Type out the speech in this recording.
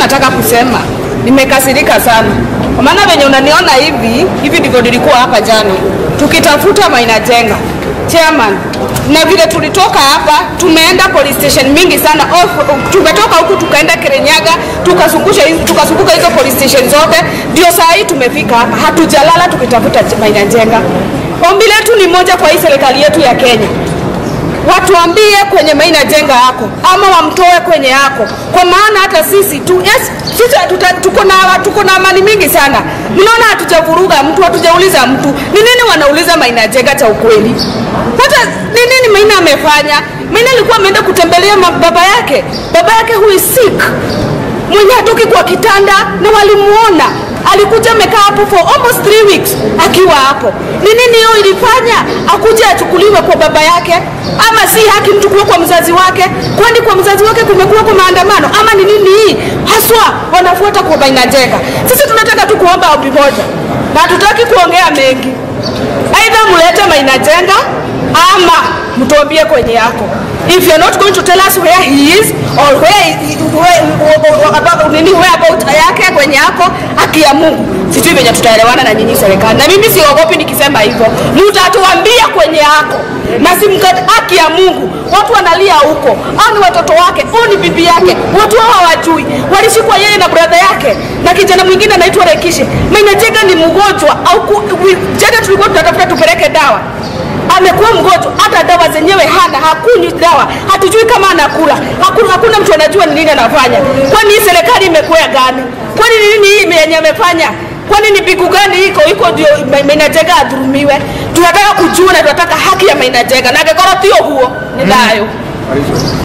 nataka kusema nimekasirika sana, kwa maana venye unaniona hivi hivi ndivyo nilikuwa hapa jana tukitafuta Maina Jenga chairman, na vile tulitoka hapa tumeenda police station mingi sana off, tumetoka huku tukaenda Kirinyaga tukazungusha hizo tukazunguka hizo police station zote, ndio saa hii tumefika hapa, hatujalala tukitafuta Maina Jenga. Ombi letu ni moja kwa hii serikali yetu ya Kenya, watuambie kwenye Maina Jenga yako ama wamtoe kwenye yako, kwa maana hata sisi tu yes, sisi tuta, tuko na tuko na amani mingi sana. Mnaona hatujavuruga mtu, hatujauliza mtu ni nini wanauliza Maina Jenga cha ukweli. Hata ni nini Maina amefanya? Maina alikuwa ameenda kutembelea ma- baba yake, baba yake who is sick, mwenye hatoki kwa kitanda na walimuona alikuja amekaa hapo for almost three weeks akiwa hapo. Ni nini hiyo ilifanya akuja achukuliwe kwa baba yake? Ama si haki mtu kuwa kwa mzazi wake? Kwani kwa mzazi wake kumekuwa kwa maandamano ama ni nini hii haswa wanafuata kwa Maina Jenga? Sisi tunataka tu kuomba ombi moja na hatutaki kuongea mengi, aidha mulete Maina Jenga ama mtuambie kwenye yako if you're not going to tell us where he is or where, he- where, where, about, nini where about yake kwenye yako haki ya Mungu sijui venye tutaelewana na nyinyi serikali na mimi siogopi nikisema hivyo mtatuambia kwenye yako na simkati haki ya Mungu watu wanalia huko au ni watoto wake au ni bibi yake watu hao hawajui walishikwa yeye na brother yake na kijana mwingine anaitwa Rekishe Maina Jenga ni mgonjwa au ku- wi- jana tulikuwa tunatafuta tupeleke dawa amekuwa mgonjwa, hata dawa zenyewe hana, hakunywi dawa, hatujui kama anakula, hakuna, hakuna mtu anajua ni nini anafanya. Kwani hii serikali imekuwa gani? Kwani ni nini hii yenye amefanya? Kwani ni pigu gani iko iko ndio Ma- Maina Jenga adhulumiwe? Tunataka kujua na tunataka haki ya Maina Jenga na angĩkorwo ti ũguo nĩ thayũ.